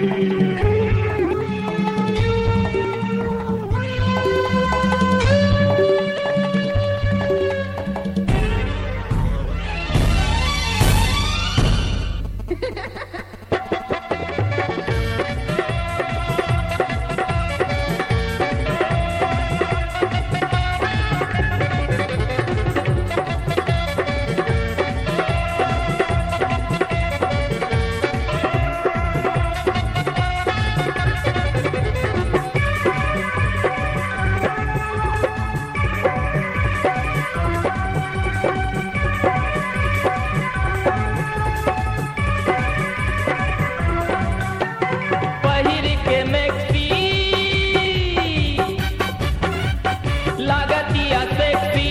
पहिर के मैक्सी लागतिया सेक्सी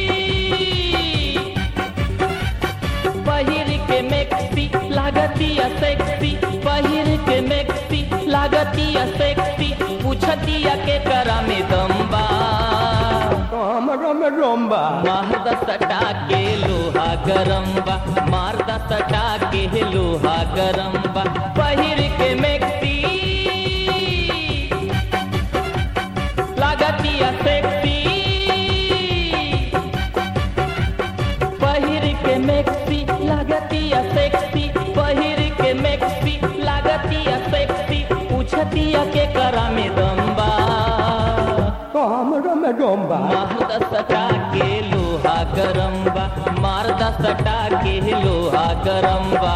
पहिर के मैक्सी लागतिया सेक्सी पहिर के मैक्सी लागतिया सेक्सी पूछतिया के करा में दम्बा हमरा में रोम्बा मारद सटा के लोहा गरम बा मारद सटा के लोहा गरम बा पहिर के मैक्सी लागतिया सेक्सी पहिर के मैक्सी लागतिया सेक्सी पहिर के मैक्सी लागतिया सेक्सी पूछतिया के करा में दम्बा हमरा में रोम्बा मारदा सटा के लोहा गरम बा मारदा सटा के लोहा गरम बा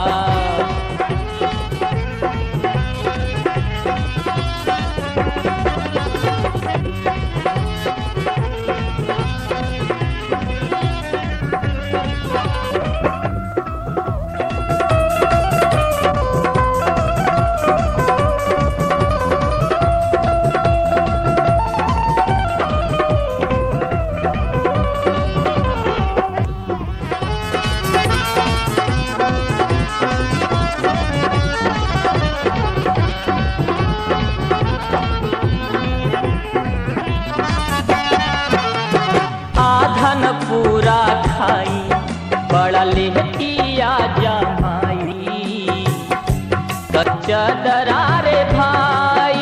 आधन पूरा खाई बड़ा लेहतिया जमाई कच्चा दरारे भाई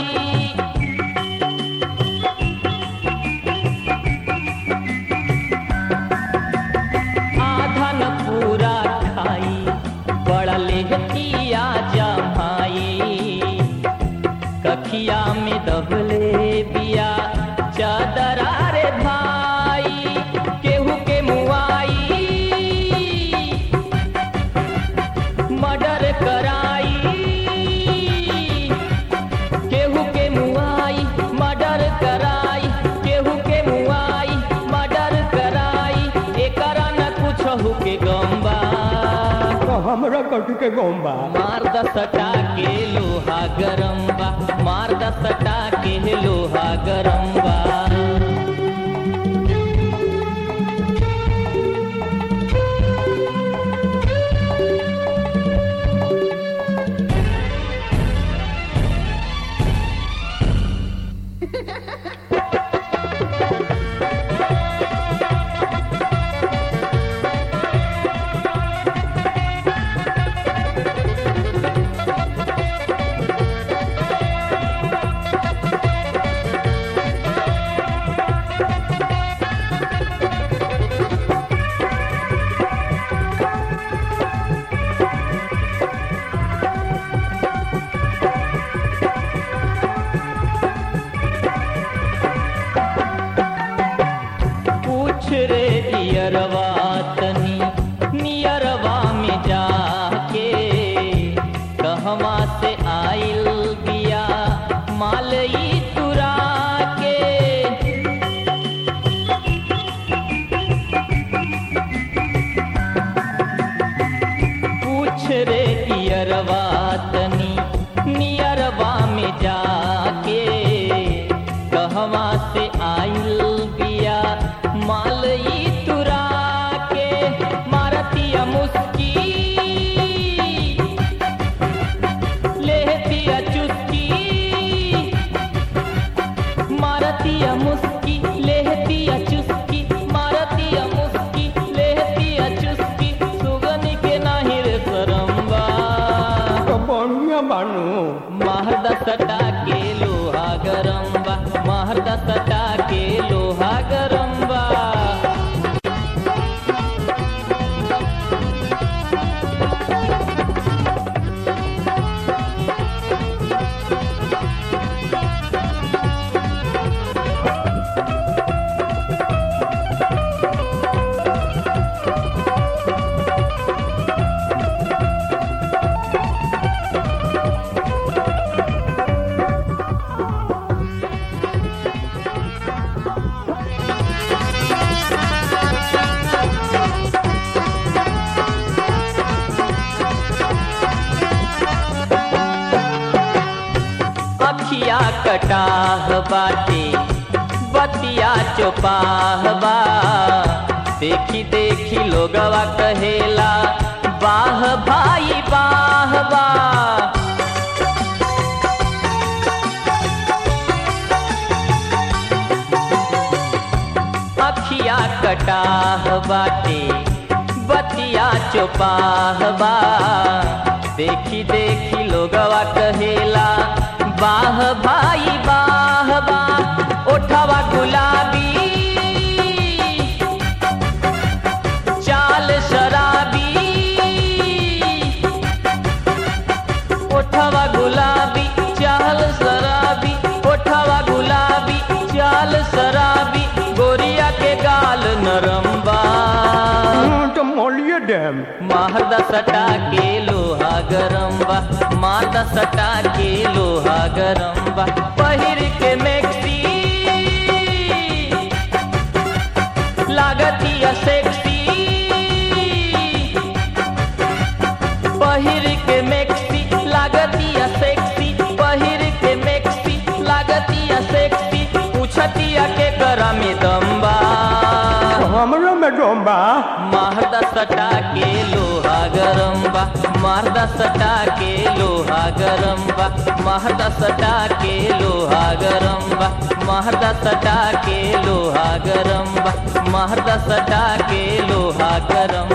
आधन पूरा खाई बड़ा लेहतिया जमाई कखिया में दबले बिया चादरा रे भाई केहू के मुआई मर्डर कराई केहू के मुआई मर्डर कराई केहू के मुआई मर्डर कराई एकरा न कुछ के गम्बा हमरा कथी के गोम्बा मार द सटा के लोहा गरम बा मार द सटा के लोहा गरम बा पूछ रे दियरवा तनी नियरवा में जाके कहवा से आइल बिया मालई तुरा के पूछ रे दियरवा तनी नियरवा में जाके कहवा से आइल बिया मालई तुरा के मारतिया मुस्की लेहतिया चुस्की मारतिया मुस्की लेहतिया चुस्की मारतिया मुस्की लेहतिया चुस्की सुगनी के नाही रे सरम्बा तो बढ़िया बानू महद सटा के लोहा गरम बा महद सटा के लोहा गरम बा अखिया कटाह बाटे बतिया चोपाह बा देखी देखी लोगवा कहेला बाह भाई बाह बा अखिया कटाह बाटे बतिया चोपाह बा देखी देखी लोगवा कहेला बाह भाई बाह बा ओठवा गुलाबी चाल शराबी ओठवा गुलाबी चाल शराबी ओठवा गुलाबी चाल शराबी गोरिया के गाल नरम बा तो मोलिए डैम मारदा सटा के लोहा गरम बा मारदा सटा के लोहा गरम बा पहिर के मैक्सी लागतिया सेक्सी पहिर के मैक्सी लागतिया सेक्सी पहिर के मैक्सी लागतिया सेक्सी पूछतिया के करा में दम्बा हमरो में डोंबा मारदा सटा के लोहा गरम बा मारदा सटा के लोहा गरम बा मारदा सटा के लोहा गरम बा मारदा सटा के लोहा गरम बा मारदा सटा के लोहा गरम